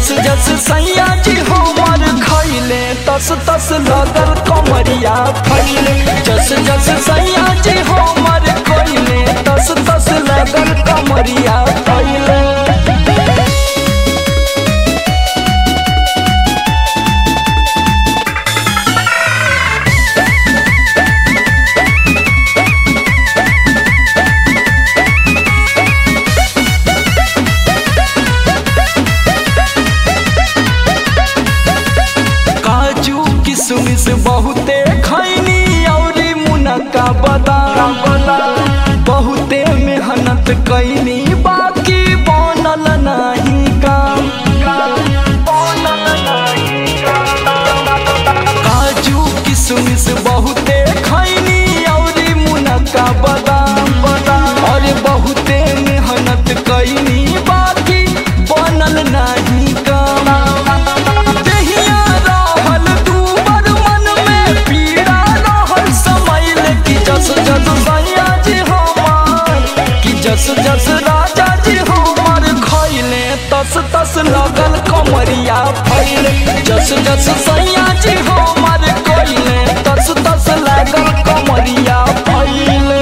जस जस सैया जी हमर खैले तस तस लगल कमरिया फैले जस जस सैया जी हमर खैले तस तस लगल कमरिया फैले काजू किशमिश बहुते खैनी औरी मुनक्का बादाम बहुते मेहनत कैनी बाकी बनल नाही काम काजू किशमिश बहुते खैनी औरी मुनक्का बादाम और बहुते मेहनत कैनी बाकी बनल नाही काम देहिया रहल दूबर मन में पीड़ा रहल समैल कि जस जस सैया जी हमार कि जस जस राजा जी हमार खैले तस तस लगल कमरिया फैले जस जस सैया जी हमार खैले तस तस लगल कमरिया फैले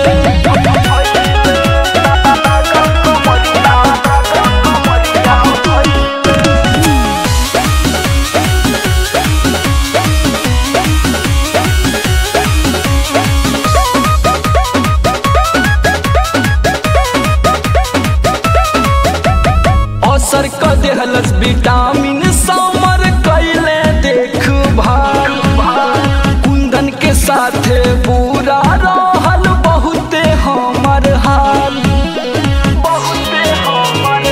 असर क देहलस विटामिन समर कैले देख भाल कुंदन के साथे बुरा रहल बहुते हमर हाल बहुते हमर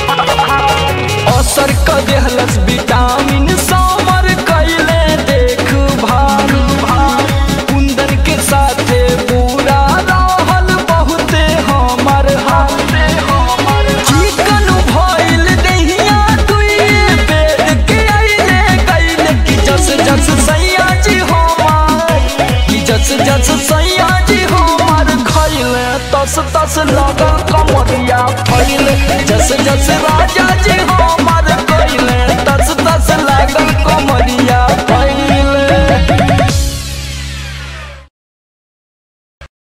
असर क देहलस विटामिन समर कैले देख भाल कुंदन के साथे बुरा रहल बहुते हमर हाल चिकन भइल दहिया दुइए बेर के अइले गइले कि जस जस सैया जी हमार कि जस जस सैया जी हमार खइले तस तस लगल कमरिया फैले जस जस राजा जी हमार